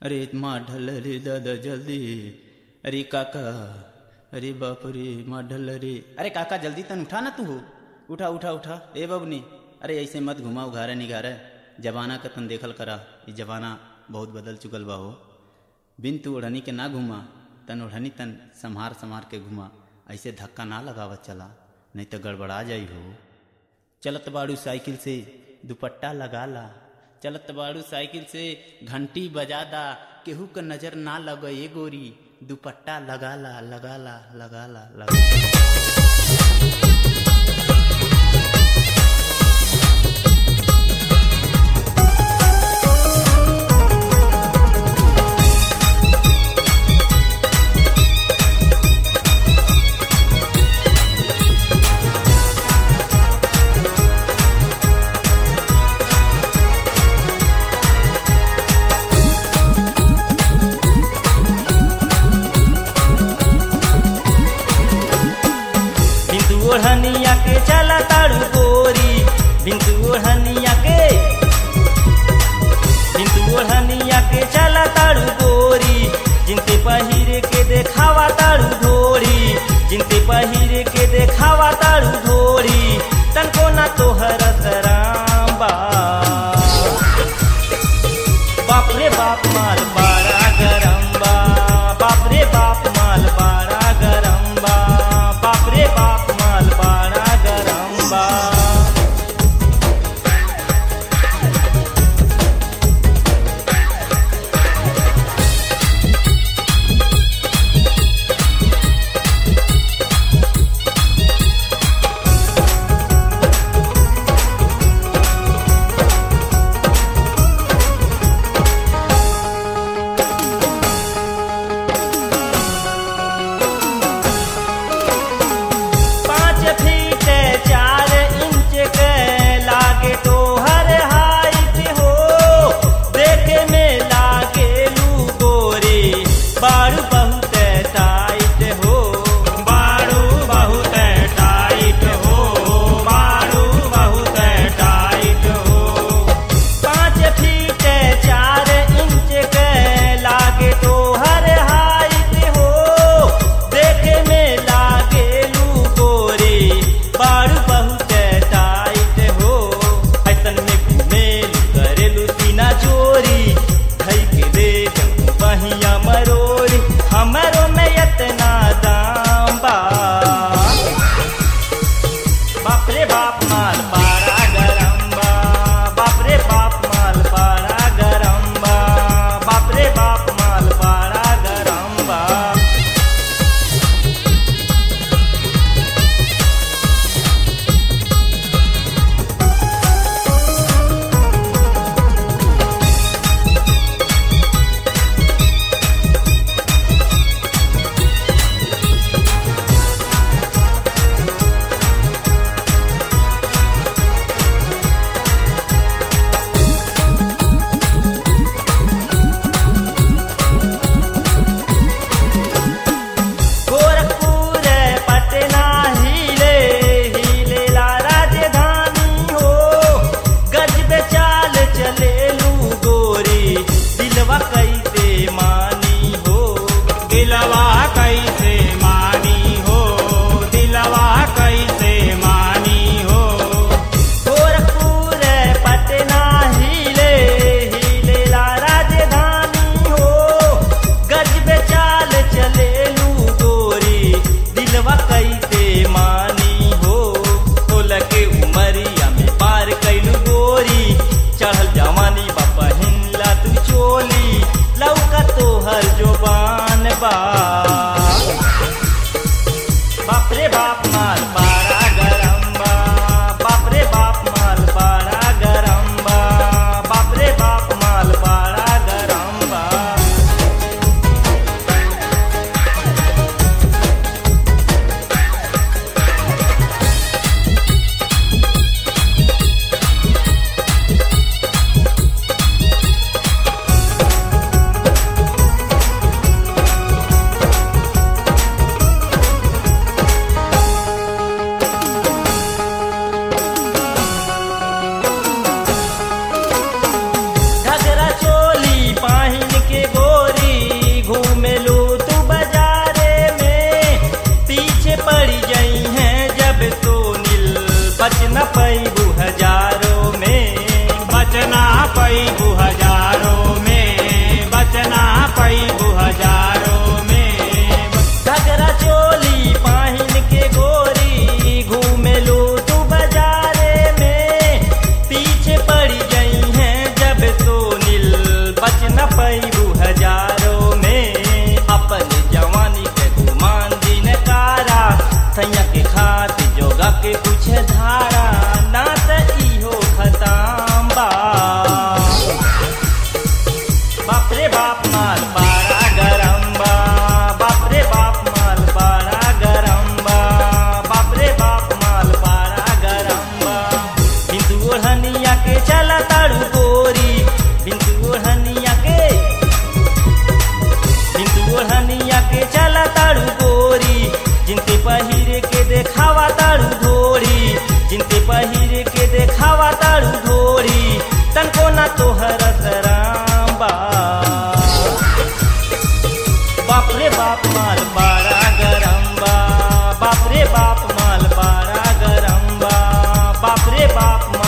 अरे माँ ढल रे दादा जल्दी अरे काका अरे बाप रे माँ ढल रे अरे काका जल्दी तन उठा ना तू हो उठा उठा उठा ए बबनी अरे ऐसे मत घुमा उघारे निगारे जमाना का तन देखल करा ये जमाना बहुत बदल चुकल बा हो बिन तू ओढ़नी के ना घुमा तन ओढ़नी तन संहार संहार के घुमा ऐसे धक्का ना लगावत चला नहीं तो गड़बड़ा जाई हो चलत बाड़ू साइकिल से दुपट्टा लगा ला चलत बाड़ू साइकिल से घंटी बजा दा केहू का नजर ना लगे ये गोरी दुपट्टा लगा ला लगा ला लगा ला लगा बिंदु ओढ़निया के चला ताड़ू गोरी बिंदु ओढ़निया के बिंदु ओढ़निया के चला ताड़ू गोरी जिनते पहिरे के देखावा ताड़ू ढोरी जिनते पहिरे के देखावा ताड़ू ढोरी तनको ना तोहर सराम बा बाप रे बाप माल बाड़ा गरम बा बाप रे बाप माल बाड़ा गरम बा बाप रे बाप माल बाड़ा गरम बा पाँच फीट चार इंच के लागे तो हर हाइट हो देखे में लागे लू गोरी बारू बहुत टाइट हो बारू बहुत टाइट हो बारू बहुत टाइट हो पाँच फीट चार इंच के लागे तो हर हाइट हो देखे में लागे लू गोरी बारू बहुत टाइट हो ऐसन में घूमेलू करेलू सीना चोरी धई के दे जब बहिया मरोरी हमरो में इतना दाम बा बाप रे बाप माल पारा गरम बा बाप रे बाप माल पारा गरम बा बाप रे बाप माल पारा गरम बा गोरखपुर पटना हिले हिले ला राजधानी हो गज पे चाल चले लू गोरी दिलवा कैसे मानी हो दिलवा कैसे मानी हो दिलवा कैसे मानी हो गोरखपुर पटना हिले हिले ला राजधानी हो गज पे चाल चले लू गोरी दिलवा कैसे मानी हो तोल के उमरिया में पार कैलू गोरी चढ़ल जवानी बा पहिनला तू चोली लौका तोहर जोबान बा बाप रे बाप माल पारा गरम बा बाप रे बाप माल पारा गरम बा बाप रे बाप माल पारा गरम बा बाप माल बड़ा गरम बा बाप रे बाप माल बड़ा गरम बा बाप रे बाप माल बड़ा गरम बा बिंदु ओढ़निया के चला ताड़ू गोरी बिंदु ओढ़निया के बिंदु ओढ़निया के चला ताड़ू गोरी जिनते पहिरे के देखावा ताड़ू धोरी जिनते पहिरे के देखावा ताड़ू धोरी तनको ना तोहर सराम बा बाप रे बाप माल बड़ा गरम बा बाप रे बाप माल बड़ा गरम बा बाप रे बाप